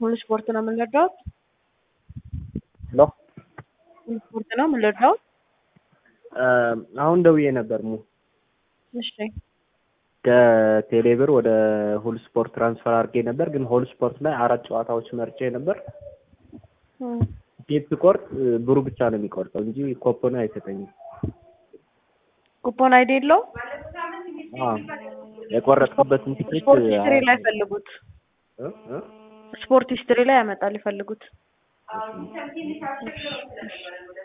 ሁሉ ስፖርት ነው የምንረዳው። ሄሎ ሁሉ ስፖርት ነው የምንረዳው። አሁን ደውዬ ነበር ሙ እሺ ከቴሌብር ወደ ሁል ስፖርት ትራንስፈር አድርጌ ነበር፣ ግን ሆል ስፖርት ላይ አራት ጨዋታዎች መርጬ ነበር። እም፣ ቲፕ ስቆርጥ ብሩ ብቻ ነው የሚቆርጠው እንጂ ኮፖን አይሰጠኝም። ኩፖን አይዲ የለው። አዎ የቆረጥኩበትን ቲኬት ስፖርት ሂስትሪ ላይ ፈልጉት። እ እ ስፖርት ሂስትሪ ላይ ያመጣል ይፈልጉት።